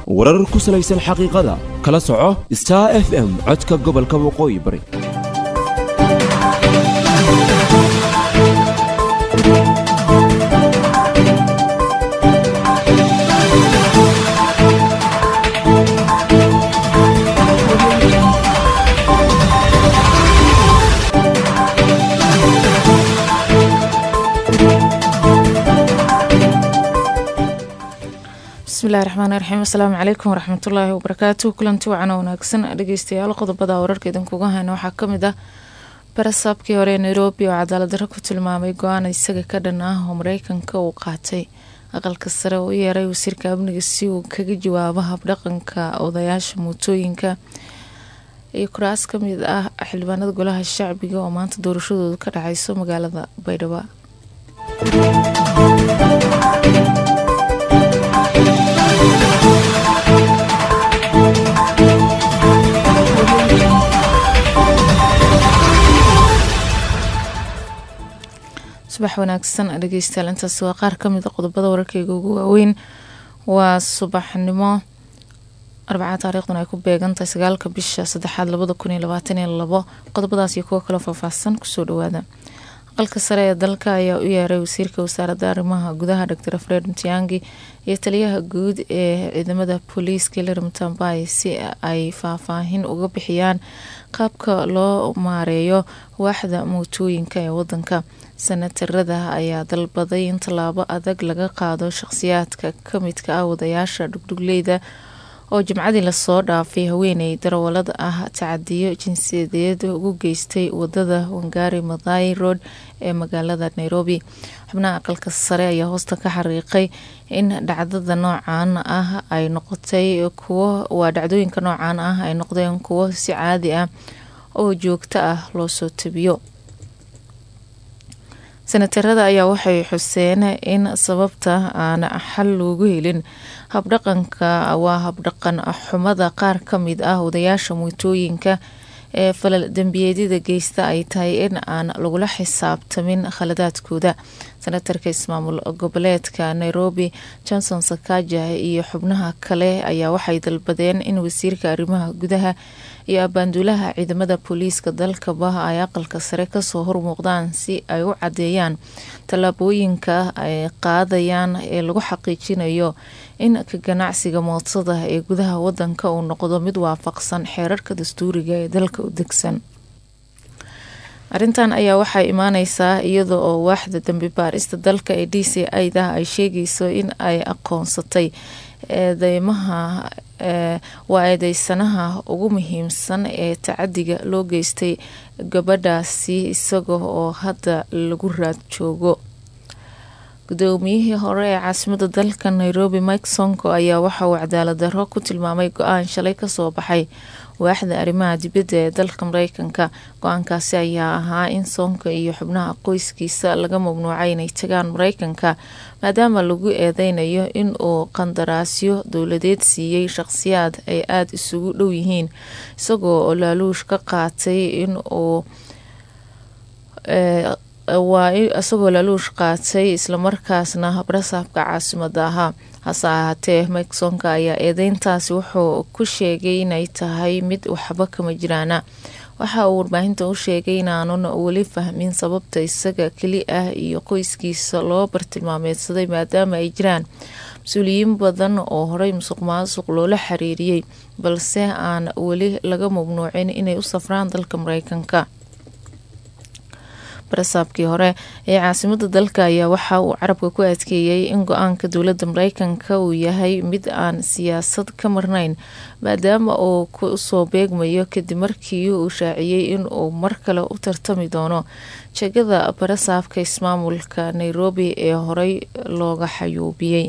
warar ku salaysan xaqiiqada kala soco star f m codka gobolka waqooyi bari bismillahi raxmaani raxiim asalaamu calaykum waraxmatullaahi wabarakaatu kulanti wacan oo wanaagsan dhegeystayaal qodobada wararka idinkuga hayna waxaa kamid ah barasaabkii hore ee nairobi oo cadaalad darro ku tilmaamay go-aan isaga ka dhan ah oo mareykanka uu qaatay aqalka sare oo u yeeray wasiirka amniga si uu kaga jawaabo habdhaqanka odayaasha mootooyinka iyo kuraas kamid ah xildhibaanada golaha shacbiga oo maanta doorashadooda ka dhaceyso magaalada baydhabo subax wanaagsan dhegeystayaal intaasi waa qaar kamid a qodobada wararkeyga ugu waaweyn waa subaxnimo arbacaa taariikhdan ay ku beegantahay sagaalka bisha saddexaad labada kun iyo labaatan iyo labo qodobadaas iyo kuwo kaloo faahfaahsan kusoo dhawaada aqalka sare ee dalka ayaa u yeeray wasiirka wasaaradda arrimaha gudaha dr fred mtiangi iyo taliyaha guud ee ciidamada booliiska hilary mutambay si ay faahfaahin uga bixiyaan qaabka loo maareeyo waaxda mootooyinka ee wadanka sanatarada ayaa dalbaday in tallaabo adag laga qaado shaqhsiyaadka kamidka ah wadayaasha dhugdhugleyda oo jimcadii lasoo dhaafay haweeney darawalada ah tacadiyo jinsiyadeed ugu geystay wadada wangari madai road ee magaalada nairobi xubnaha aqalka sare ayaa hoosta ka xariiqay in dhacdada noocan ah ay noqotay kuwo waa dhacdooyinka noocan ah ay noqdeen kuwo si caadi ah oo joogto ah loo soo tabiyo sanatarada ayaa waxay xuseen in sababta aan xal loogu helin habdhaqanka waa habdhaqan xumada qaar kamid ah wadayaasha mootooyinka ee falal dembiyeedyada geysta ay tahay in aan lagula xisaabtamin khaladaadkooda senatarka ismaamul goboleedka nairobi johnson sakaja iyo xubnaha kale ayaa waxay dalbadeen in wasiirka arrimaha gudaha iyo abaanduulaha ciidamada booliiska dalkaba ay aqalka sare kasoo hormuuqdaan si ay u cadeeyaan tallaabooyinka ay qaadayaan ee lagu xaqiijinayo in ka ganacsiga mootada ee gudaha wadanka uu noqdo mid waafaqsan xeerarka dastuuriga ee dalka u degsan arrintan ayaa waxay imaaneysaa iyada oo waaxda dambi baarista dalka ee d c ida ay sheegayso in ay aqoonsatay eedeymaha waa eedeysanaha ugu muhiimsan ee tacadiga loo geystay gabadhaasi isaga oo hadda lagu raad joogo gudoomiyihii hore ee caasimada dalka nairobi mike sonko ayaa waxa uu cadaalad darro ku tilmaamay go-aan shalay kasoo baxay waaxda arrimaha dibadda ee dalka mareykanka go-aankaasi ayaa ahaa in soonka iyo xubnaha qoyskiisa laga mamnuucay inay tagaan mareykanka maadaama lagu eedeynayo in uu qandaraasyo dowladeed siiyey shaqhsiyaad ay aada isugu dhow yihiin isagoo oo laaluush ka qaatay in uu waa isagoo laaluush qaatay islamarkaasna barasaabka caasimada ahaa hase ahaatee miksonka ayaa eedeyntaasi wuxuu ku sheegay inay tahay mid waxba kama jiraana waxa uu warbaahinta u sheegay inaanun weli fahmin sababta isaga keli ah iyo qoyskiisa loo bartilmaameedsaday maadaama ay jiraan mas-uuliyiin badan oo horey musuq maasuq loola xiriiriyey balse aan weli laga mamnuucin inay u safraan dalka mareykanka barasaabkii hore ee caasimada dalka ayaa waxa uu carabka ku adkeeyey in go-aanka dowladda mareykanka uu yahay mid aan siyaasad ka marnayn maadaama uu kusoo beegmayo kadib markii uu shaaciyey in uu mar kale u tartami doono jegada barasaabka ismaamulka nairobi ee horey looga xayuubiyey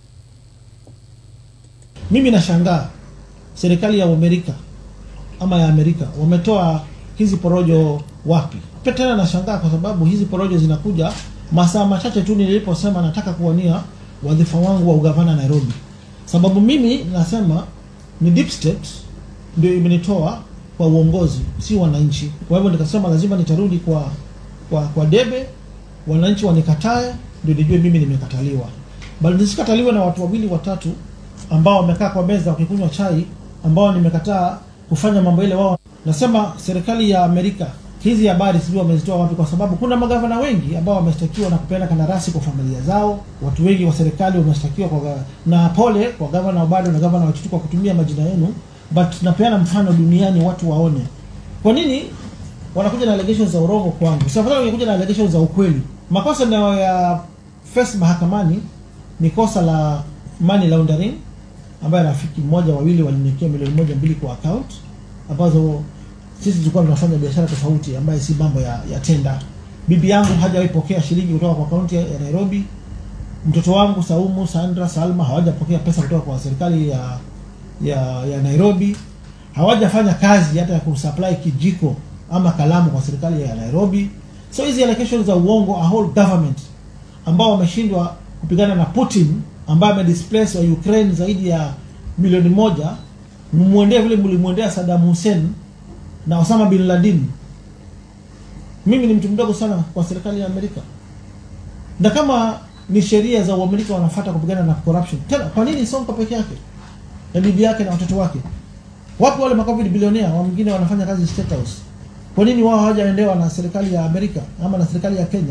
mimi nashangaa serikali ya amerika ama ya amerika wametoa hizi porojo wapi tena nashangaa kwa sababu hizi porojo zinakuja masaa machache tu niliposema nataka kuwania wadhifa wangu wa ugavana Nairobi. Sababu mimi nasema ni deep state ndio imenitoa kwa uongozi, si wananchi. Kwa hivyo nikasema lazima nitarudi kwa kwa, kwa debe, wananchi wanikatae, ndio nijue mimi nimekataliwa, bali nisikataliwe na watu wawili watatu ambao wamekaa kwa meza wakikunywa chai ambao nimekataa kufanya mambo ile wao nasema serikali ya amerika hizi habari sijui wamezitoa wapi kwa sababu kuna magavana wengi ambao wameshtakiwa na kupeana kandarasi kwa familia zao watu wengi wa serikali wameshtakiwa kwa ga- na pole kwa gavana bado na gavana wachitu kwa kutumia majina yenu but napeana mfano duniani watu waone kwa nini wanakuja na allegations za urongo kwangu safadhali wangekuja na allegations za ukweli makosa nayo ya face mahakamani ni kosa la money laundering ambaye rafiki mmoja wawili waliniekea milioni moja mbili kwa account ambazo sisi tulikuwa tunafanya biashara tofauti ambaye si mambo ya, ya tenda bibi yangu hajawahi pokea shilingi kutoka kwa kaunti ya ya nairobi mtoto wangu saumu sandra salma hawajapokea pesa kutoka kwa serikali ya ya, ya nairobi hawajafanya kazi hata ya kusupply kijiko ama kalamu kwa serikali ya nairobi so hizi allegations za uongo a whole government ambao wameshindwa kupigana na putin ambaye amedisplace wa ukraine zaidi ya milioni moja mmwendee vile mlimwendea saddam hussein na osama bin laden mimi ni mtu mdogo sana kwa serikali ya amerika na kama ni sheria za uamerika wanafata kupigana na corruption tena kwa nini sonko peke yake na bibi yake na watoto wake wapi wale macovid bilionea wa mwingine wanafanya kazi state house kwa nini wao hawajaendewa na serikali ya amerika ama na serikali ya kenya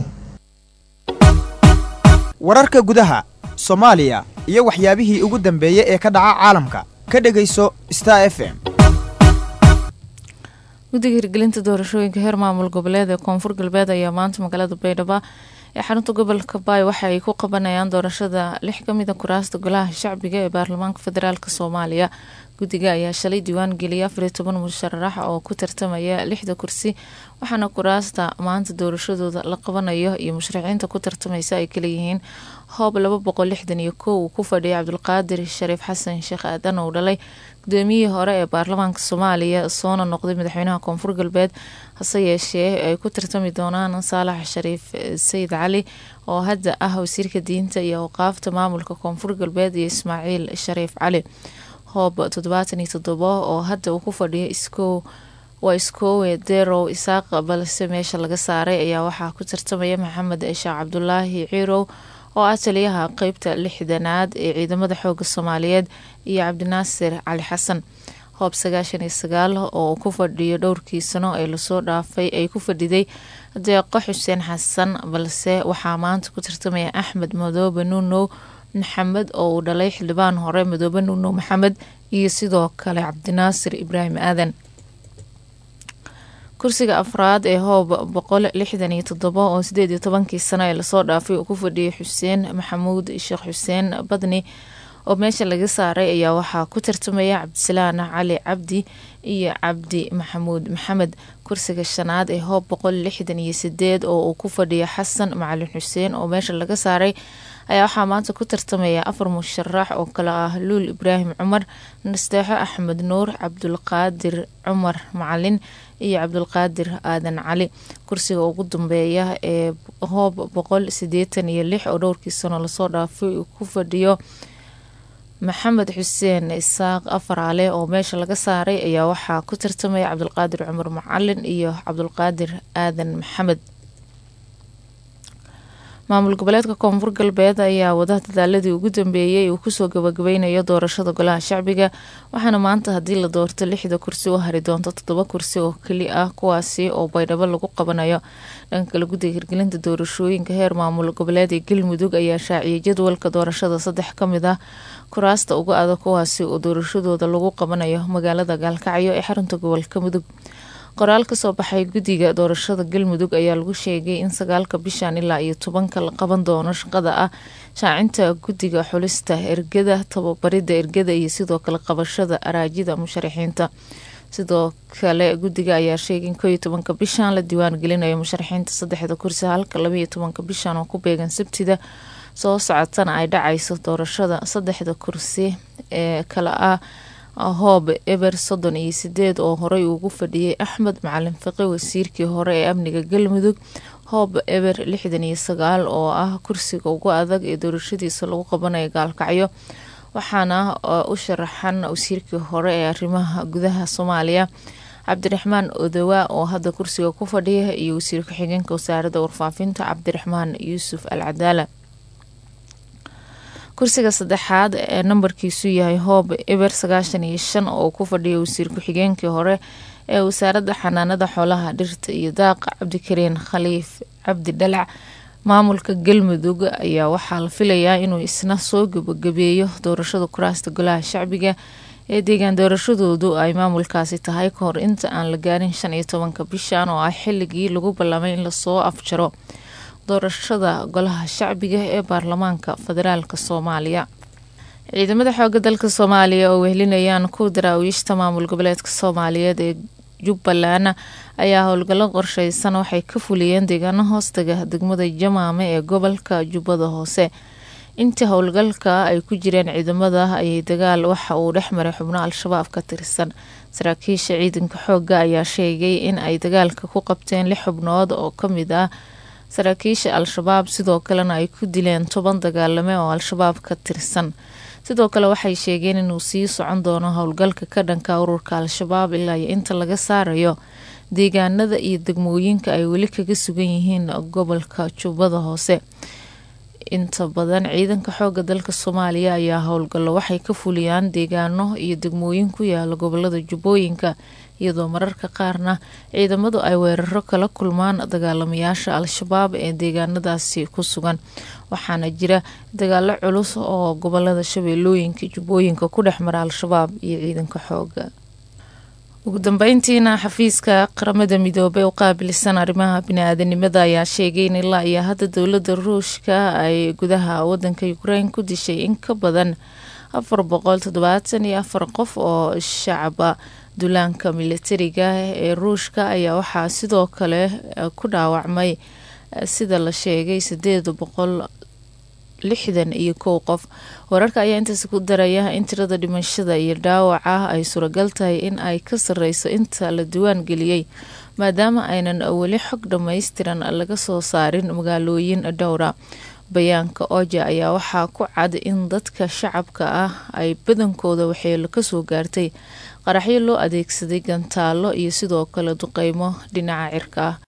wararka gudaha soomaaliya iyo waxyaabihii ugu dambeeyey ee ka dhaca caalamka ka dhegayso star f m guddiga hirgelinta doorashooyinka heer maamul goboleed ee koonfur galbeed ayaa maanta magaalada baydhabo ee xarunta gobolka baay waxa ay ku qabanayaan doorashada lix ka mid a kuraasta golaha shacbiga ee baarlamaanka federaalk soomaaliya guddiga ayaa shalay diiwaan geliyay afariyo toban musharax oo ku tartamaya lixda kursi waxaana kuraasta maanta doorashadooda la qabanayo iyo musharaxiinta ku tartamaysa ay kaleyihiin hoob laba boqol lixdan iyo kow uu ku fadhiyay cabdulqaadir shariif xasan sheekh aadan uu dhalay gudoomiyihii hore ee baarlamaanka soomaaliya soona noqday madaxweynaha koonfur galbeed hase yeeshee ay ku tartami doonaan saalax shariif sayid cali oo hadda ah wasiirka diinta iyo awqaafta maamulka koonfur galbeed iyo ismaaciil shariif cali hoob toddobaatan iyo toddobo oo hadda uu ku fadhiyo iskow waa iskoowe derow isaaq balse meesha laga saaray ayaa waxaa ku tartamaya maxamed sheekh cabdulaahi ciirow oo ah taliyaha qeybta lixdanaad ee ciidamada xooga soomaaliyeed iyo cabdinaasir cali xasan hoob sagaashan iyo sagaal oo ku fadhiyo dhowrkii sano ee lasoo dhaafay ay ku fadhiday deeqo xuseen xasan balse waxaa maanta ku tartamaya axmed madoobe nuunow maxamed oo uu dhalay xildhibaan hore madoobe nuunow maxamed iyo sidoo kale cabdinaasir ibraahim aadan kursiga afraad ee hoob boqol lixdan iyo toddobo oo sideed iyo tobankii sano ee lasoo dhaafay uu ku fadhiyay xuseen maxamuud sheekh xuseen badni oo meesha laga saaray ayaa waxaa ku tartamaya cabdisalaan cali cabdi iyo cabdi maxamuud maxamed kursiga shanaad ee hoob boqol lixdan iyo sideed oo uu ku fadhiya xasan macalin xuseen oo meesha laga saaray ayaa waxaa maanta ku tartamaya afar musharax oo kale ah luul ibraahim cumar nasteexo axmed nuur cabdulqaadir cumar macalin iyo cabdulqaadir aadan cali kursiga ugu dambeeya ee hoob boqol sideetan iyo lix oo dhowrkii sano lasoo dhaafay uu ku fadhiyo maxamed xuseen isaaq afaraale oo meesha laga saaray ayaa waxaa ku tartamaya cabdulqaadir cumar macalin iyo cabdulqaadir aadan maxamed maamul goboleedka koonfur galbeed ayaa wada dadaaladii ugu dambeeyey uu kusoo gabagabeynayo doorashada golaha shacbiga waxaana maanta haddii la doorto lixda kursi u hari doonto toddoba kursi oo keli ah kuwaasi oo baydhabo lagu qabanayo dhanka kale guddiga hirgelinta doorashooyinka heer maamul goboleed ee galmudug ayaa shaaciyay jadwalka doorashada saddex ka mid ah kuraasta uga adag kuwaasi oo doorashadooda lagu qabanayo magaalada gaalkacyo ee xarunta gobolka mudug qoraal kasoo baxay guddiga doorashada galmudug ayaa lagu sheegay in sagaalka bishan ilaa iyo tobanka la qaban doono shaqada ah shaacinta guddiga xulista ergada tababarida ergada iyo sidoo kale qabashada araajida musharaxiinta sidoo kale guddiga ayaa sheegay in koo iyo tobanka bishan la diiwaan gelinayo musharaxiinta saddexda kursi halka labaiyo tobanka bishan oo ku beegan sabtida soo socotana ay dhacayso doorashada saddexda kursi ee kale ah hoob eber soddon iyo sideed oo horey ugu fadhiyay axmed macalin fiqi wasiirkii hore ee amniga galmudug hoob eber lixdan iyo sagaal oo ah kursiga ugu adag ee doorashadiisa lagu qabanayo gaalkacyo waxaana u sharaxan wasiirkii hore ee arrimaha gudaha soomaaliya cabdiraxmaan odowa oo hadda kursiga ku fadhiya iyo wasiir ku-xigeenka wasaaradda warfaafinta cabdiraxmaan yuusuf al cadaala kursiga saddexaad ee nambarkiisu yahay hoob eber sagaashan iyo shan oo ku fadhiya wasiir ku-xigeenkii hore ee wasaaradda xanaanada xoolaha dhirta iyo daaqa cabdikariin khaliif cabdi dhalac maamulka galmudug ayaa waxaa la filayaa inuu isna soo gabagabeeyo doorashada kuraasta golaha shacbiga ee deegaan doorashadoodu ay maamulkaasi tahay ka hor inta aan la gaarin shan iyo tobanka bishan oo ah xilligii lagu ballamay in lasoo afjaro doorashada golaha shacbiga ee baarlamaanka federaalk soomaaliya ciidamada xooga dalka soomaaliya oo wehelinayaan ku daraawiishta maamul goboleedka soomaaliyeed ee jubbaland ayaa howlgallo qorsheysan waxay ka fuliyeen deegaano hoostaga degmada jamaame ee gobolka jubbada hoose intii howlgalka ay ku jireen ciidamada ayay dagaal waxa uu dhex maray xubno al-shabaab ka tirsan saraakiisha ciidanka xooga ayaa sheegay in ay dagaalka ku qabteen lix xubnood oo kamid ah saraakiisha al-shabaab sidoo kalena ay ku dileen toban dagaalame oo al-shabaab ka tirsan sidoo kale waxay sheegeen inuu sii socon doono howlgalka ka dhanka ururka al-shabaab ilaa iyo inta laga saarayo deegaanada iyo degmooyinka ay weli kaga sugan yihiin gobolka jubbada hoose inta badan ciidanka xooga dalka soomaaliya ayaa howlgallo waxay ka fuliyaan deegaano iyo degmooyin ku yaala gobolada jubbooyinka iyadoo mararka qaarna ciidamadu ay weeraro kala kulmaan dagaalamayaasha al-shabaab ee deegaanadaasi ku sugan waxaana jira dagaalo culus oo gobolada shabeellooyinka jubbooyinka ku dhex mara al-shabaab iyo ciidanka xooga ugu dambeyntiina xafiiska qaramada midoobey u qaabilsan arrimaha bini-aadanimada ayaa sheegay in ilaa iyo hadda dowladda ruushka ay gudaha wadanka ukrain ku dishay in ka badan afar boqol toddobaatan iyo afar qof oo shacaba duulaanka militariga ee ruushka ayaa waxaa sidoo kale ku dhaawacmay sida la sheegay sideed boqol lixdan iyo kow qof wararka ayaa intaasi ku daraya in tirada dhimashada iyo dhaawaca ay suuragal tahay in ay ka sareyso inta la diwaan geliyey maadaama aynan weli xog dhammaystiran laga soo saarin magaalooyin dhowra bayaanka oja ayaa waxaa ku cad in dadka shacabka ah ay badankooda waxeelo kasoo gaartay qaraxyo loo adeegsaday gantaalo iyo sidoo kale duqeymo dhinaca cirka ah